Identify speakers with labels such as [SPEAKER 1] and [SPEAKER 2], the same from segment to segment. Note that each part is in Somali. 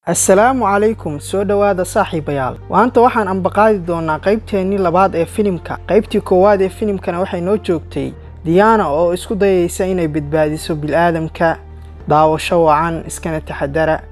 [SPEAKER 1] assalaamu calaykum soo dhowaada saaxiibayaal maanta waxaan ambaqaadi doonaa qaybteennii labaad ee filimka qaybtii koowaad ee filimkana waxay noo joogtay diyaana oo isku dayaysa inay badbaadiso bil'aadamka daawasho wacan iskana taxadara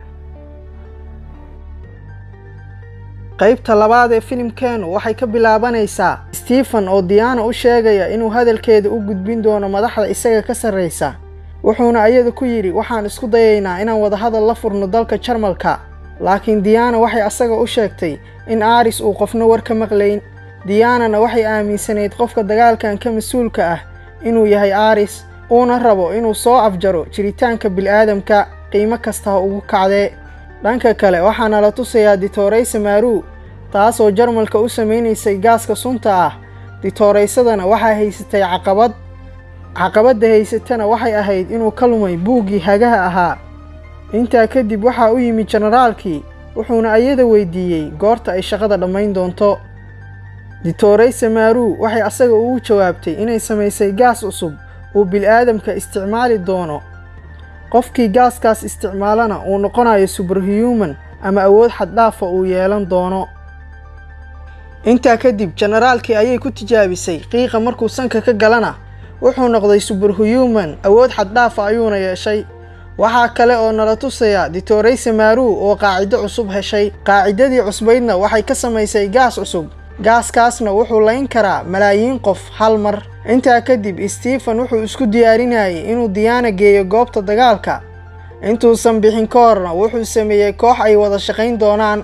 [SPEAKER 1] qaybta labaad ee filimkeenu waxay ka bilaabanaysaa stephen oo diyaana u sheegaya inuu hadalkeeda u gudbin doono madaxda isaga ka sarraysa wuxuuna ayada ku yidhi waxaan isku dayaynaa inaan wadahadal la furno dalka jarmalka laakiin diyaana waxay asaga u sheegtay in aaris uu qofna war ka maqlayn diyaanana waxay aaminsanayd qofka dagaalkan ka mas-uulka ah inuu yahay aaris uuna rabo inuu soo afjaro jiritaanka bil'aadamka qiimo kasta ha ugu kacdee dhanka kale waxaana la tusayaa ditooraysa maaruu taasoo jarmalka u samaynaysay gaaska sunta ah ditooraysadana waxaa haysatay caqabad caqabadda haysatana waxay ahayd inuu ka lumay buuggii hagaha ahaa intaa kadib waxaa u yimid jenaraalkii wuxuuna ayada weydiiyey goorta ay shaqada dhammayn doonto ditooraysa maaruu waxay asaga ugu jawaabtay inay samaysay gaas cusub uu bil'aadamka isticmaali doono qofkii gaaskaas isticmaalana uu noqonayo suberhuman ama awood xaddhaafa uu yeelan doono intaa kadib jenaraalkii ayay ku tijaabisay qiiqa markuu sanka ka galana wuxuu noqday suberhuman awood xaddhaafa ayuuna yeeshay waxaa kale oo nala tusaya ditooraysa maaruu oo qaacido cusub heshay qaacidadii cusbaydna waxay ka samaysay gaas cusub gaaskaasna wuxuu layn karaa malaayiin qof hal mar intaa kadib stephen wuxuu isku diyaarinayay inuu diyaana geeyo goobta dagaalka intuusan bixin ka horna wuxuu sameeyey koox ay wada shaqayn doonaan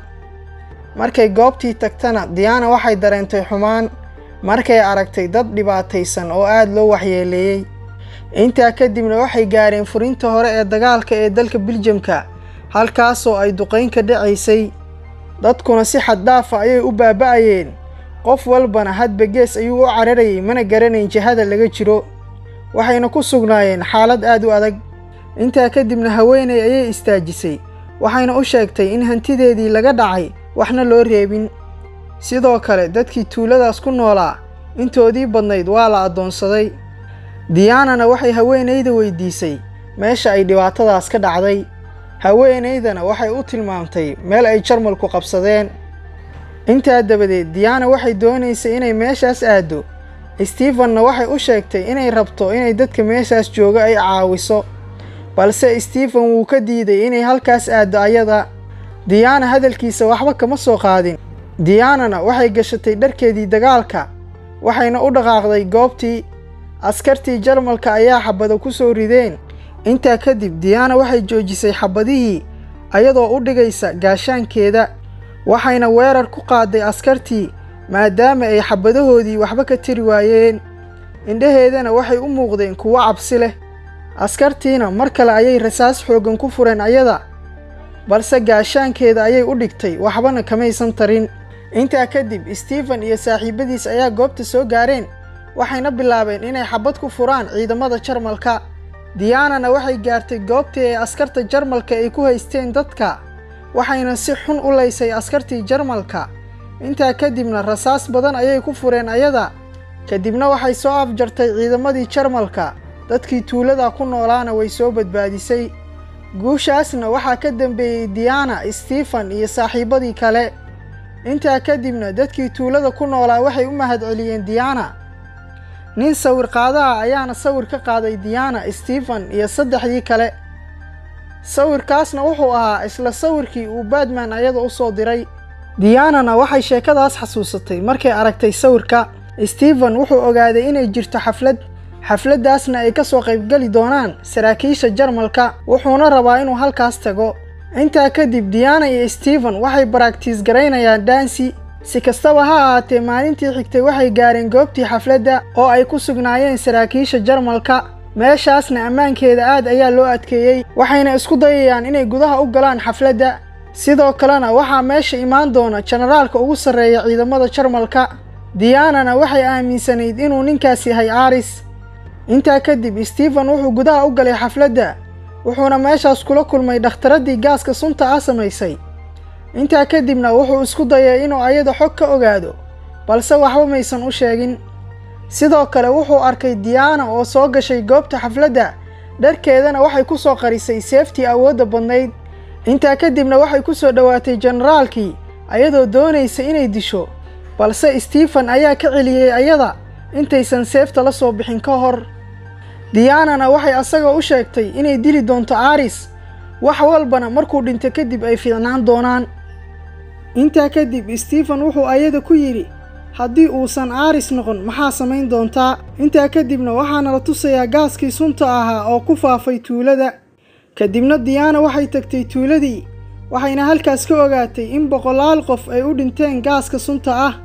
[SPEAKER 1] markay goobtii tagtana diyaana waxay dareentay xumaan markay aragtay dad dhibaataysan oo aada loo waxyeeleeyey intaa kadibna waxay gaareen furinta hore ee dagaalka ee dalka biljamka halkaasoo ay duqayn ka dhacaysay dadkuna si xaddhaafa ayay u baaba'ayeen qof walbana hadba gees ayuu u cararayay mana garanayn jihada laga jiro waxayna ku sugnaayeen xaalad aad u adag intaa kadibna haweenay ayay istaajisay waxayna u sheegtay in hantideedii laga dhacay waxna loo reebin sidoo kale dadkii tuuladaas ku noolaa intoodii badnayd waa la addoonsaday diyaanana waxay haweenayda weydiisay meesha ay dhibaatadaas ka dhacday haweenaydana waxay u tilmaamtay meel ay jarmalku qabsadeen intaa dabadeed diyaana waxay doonaysay inay meeshaas aaddo stephenna waxay u sheegtay inay rabto inay dadka meeshaas jooga ay caawiso balse stephen wuu ka diiday inay halkaas aaddo ayada diyaana hadalkiisa waxba kama soo qaadin diyaanana waxay gashatay dharkeedii dagaalka waxayna u dhaqaaqday goobtii askartii jarmalka ayaa xabado ku soo rideen intaa kadib diyaana waxay joojisay xabadihii ayadoo u dhigaysa gaashaankeeda waxayna weerar ku qaaday askartii maadaama ay xabadahoodii waxba ka tiri waayeen indhaheedana waxay u muuqdeen kuwo cabsi leh askartiina mar kale ayay rasaas xooggan ku fureen ayada balse gaashaankeeda ayay u dhigtay waxbana kamaysan tarin intaa kadib stephen iyo saaxiibadiis ayaa goobta soo gaareen waxayna bilaabeen inay xabad ku furaan ciidamada jarmalka diyaanana waxay gaartay goobtii ay askarta jarmalka ay ku haysteen dadka waxayna si xun u laysay askartii jarmalka intaa kadibna rasaas badan ayay ku fureen ayada kadibna waxay soo afjartay ciidamadii jarmalka dadkii tuulada ku noolaana way soo badbaadisay guushaasna waxaa ka dambeeyey diyaana stephen iyo saaxiibadii kale intaa kadibna dadkii tuulada ku noolaa waxay u mahadceliyeen diyaana nin sawir qaadaha ayaana sawir ka qaaday diyaana stephen iyo saddexdii kale sawirkaasna wuxuu ahaa isla sawirkii uu badman ayada u soo diray diyaanana waxay sheekadaas xasuusatay markay aragtay sawirka stephen wuxuu ogaaday inay jirto xaflad xafladdaasna ay ka soo qaybgeli doonaan saraakiisha jarmalka wuxuuna rabaa inuu halkaas tago intaa kadib diyaana iyo stephen waxay baraktiis garaynayaan dansi si kastaba ha ahaatee maalintii xigtay waxay gaareen goobtii xafladda oo ay ku sugnaayeen saraakiisha jarmalka meeshaasna ammaankeeda aad ayaa loo adkeeyey waxayna isku dayayaan inay gudaha u galaan xafladda sidoo kalena waxaa meesha imaan doona jenaraalka ugu sarreeya ciidamada jarmalka diyaanana waxay aaminsanayd inuu ninkaas yahay aaris intaa kadib stephen wuxuu gudaha u galay xafladda wuxuuna meeshaas kula kulmay dhakhtaradii gaaska sunta ah samaysay intaa kadibna wuxuu isku dayay inuu ayada xog ka ogaado balse waxba maysan u sheegin sidoo kale wuxuu arkay diyaana oo soo gashay goobta xafladda dharkeedana waxay ku soo qarisay seeftii awoodda badnayd intaa kadibna waxay ku soo dhowaatay jenaraalkii ayadoo doonaysa inay disho balse stephen ayaa ka celiyey ayada intaysan seefta la soo bixin ka hor diyaanana waxay asagoo u sheegtay inay dili doonto aaris wax walbana markuu dhinto kadib ay fiicnaan doonaan intaa kadib stephen wuxuu ayada ku yidhi haddii uusan aaris noqon maxaa samayn doontaa intaa kadibna waxaana la tusayaa gaaskii sunta ahaa oo ku faafay tuulada kadibna diyaana waxay tagtay tuuladii waxayna halkaas ka ogaatay in boqolaal qof ay u dhinteen gaaska sunta ah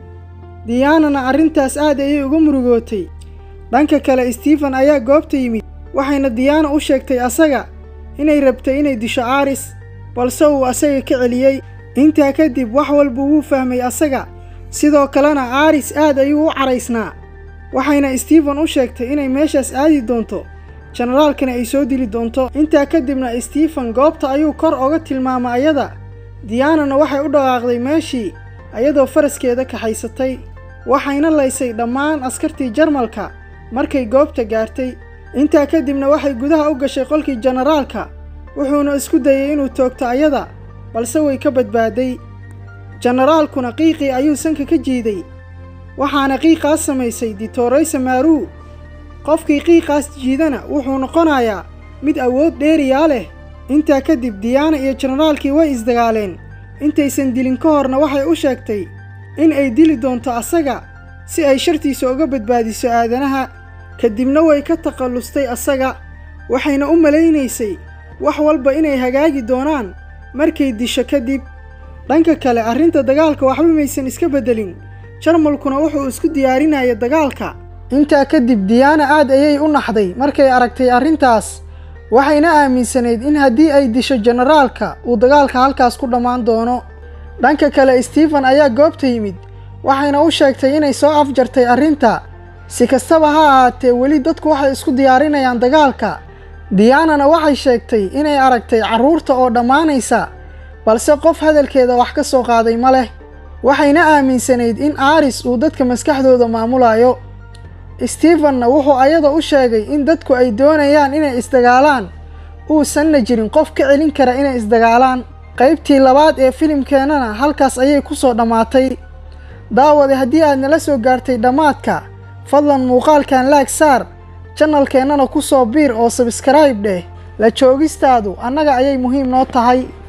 [SPEAKER 1] diyaanana arrintaas aad ayay uga murugootay dhanka kale stephen ayaa goobta yimid waxayna diyaana u sheegtay asaga inay rabtay inay disho aaris balse uu asaga ka celiyey intaa kadib wax walba wuu fahmay asaga sidoo kalena aaris aad ayuu u caraysnaa waxayna stephen u sheegtay inay meeshaas aadi doonto jenaraalkana ay soo dili doonto intaa kadibna stephen goobta ayuu kor oga tilmaamay ayada diyaanana waxay u dhaqaaqday meeshii ayadoo faraskeeda kaxaysatay waxayna laysay dhammaan askartii jarmalka markay goobta gaartay intaa kadibna waxay gudaha u gashay qolkii jenaraalka wuxuuna isku dayay inuu toogto ayada balse way ka badbaaday jenaraalkuna qiiqii ayuu sanka ka jiiday waxaana qiiqaas samaysay ditoreysa maaruu qofkii qiiqaas jiidana wuxuu noqonayaa mid awood dheeriyaa leh intaa kadib diyaana iyo jenaraalkii way isdagaaleen intaysan dilin ka horna waxay u sheegtay in ay dili doonto asaga si ay shartiisa uga badbaadiso aadanaha kadibna way ka takallustay asaga waxayna u malaynaysay wax walba inay hagaagi doonaan markay disho kadib dhanka kale arrinta dagaalka waxba maysan iska beddelin jarmalkuna wuxuu isku diyaarinaya dagaalka intaa kadib diyaana aad ayay u naxday markay aragtay arrintaas waxayna aaminsanayd in haddii ay disho jenaraalka uu dagaalka halkaas ku dhammaan doono dhanka kale stephen ayaa goobta yimid waxayna u sheegtay inay soo afjartay arrinta si kastaba ha ahaatee weli dadku waxay isku diyaarinayaan dagaalka diyaanana waxay sheegtay inay aragtay carruurta oo dhammaanaysa balse qof hadalkeeda wax ka soo qaaday ma leh waxayna aaminsanayd in aaris uu dadka maskaxdooda maamulayo stephenna wuxuu ayada u sheegay in dadku ay doonayaan inay isdagaalaan uusanna jirin qof ka celin kara inay isdagaalaan qaybtii labaad ee filimkeennana halkaas ayay ku soo dhammaatay daawade haddii aad nala soo gaartay dhammaadka fadlan muuqaalkan laag saar janalkeennana ku soo biir oo sabskrayb dheh la joogistaadu annaga ayay muhiim noo tahay